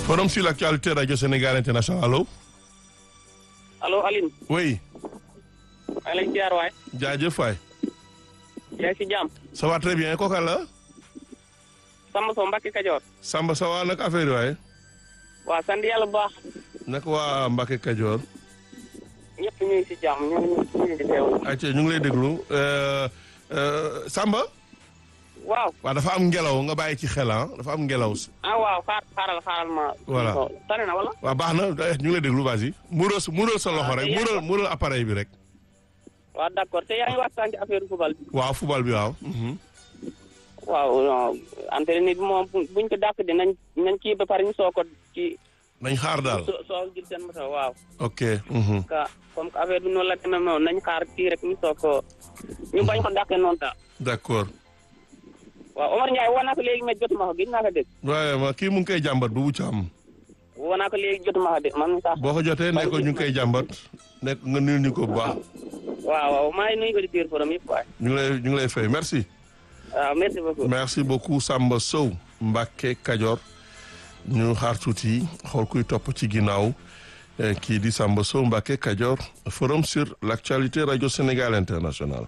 Forum sur l'actualité Radio Sénégal International allo. allo Aline. oui. maa ngi lay ziar waay. jaajëf waay. yaa ngi si jàmm. ça va très bien kooka la. Samba Sow Mbacke Kajoor. Samba ça va nag affaire yi waay. waaw sant yàlla bu baax. naka waa Mbacke Kajoor. ñëpp ñu ngi si jàmm ñu ngi ñu ngi di teewlu. ayca ñu ngi lay déglu euh, euh, Samba. waaw. waaw dafa am ngelaw nga bàyyi ci xel ah dafa am ngelaw. ah waaw xaar xaaral xaaral ma. Voilà. tane na wala. waaw baax na eh, ñu ngi lay déglu vas-y. muural sa muural sa loxo Ah, rek te yaa muural ngi muural appareil bi rek. waaw d' accord te yaa ngi waxtaan ci affaire football bi. waaw football bi waaw. mhm. waaw non entraîneur bi moom bu- buñ ko dàq di nañ nañ kii ba pare ñu soo ko ci. nañ xaar daal. soo soo jël seen moto waaw. ok. mhm. ka comme que affaire bi noonu la demee noonu nañ xaar kii rek ñu soo ko. ñu bañ ko dàqee noonu daal. d'accord. waaw Omar Ndiaye woo naa ko léegi mais jotuma ko gis naa ko dégg. waaye ma kii mu ngi koy jàmbat bu wucc am. woo naa ko léegi jotuma ko dégg man sax. boo ko jotee ne ko ñu ngi koy jàmbat. nekk nga nuyu ñu ko bu baax. waaw waaw maa ngi nuyu ko di biir forum yëpp waay. ñu ngi lay ñu ngi lay fay merci. waaw merci beaucoup. merci beaucoup Samba Sow Mbacke Kajoor ñu xaar tuuti xool kuy topp ci ginnaaw eh, kii di Samba Sow Mbacke Kajoor forum sur l'actualité radio Sénégal international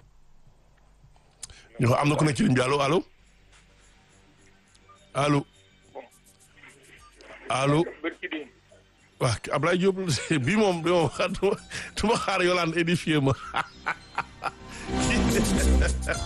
ñu am na ku nekk ci ligne bi allo allo allo allo waaw Ablaye Diop bii moom bi moom du ma xaar Yolande édifié ma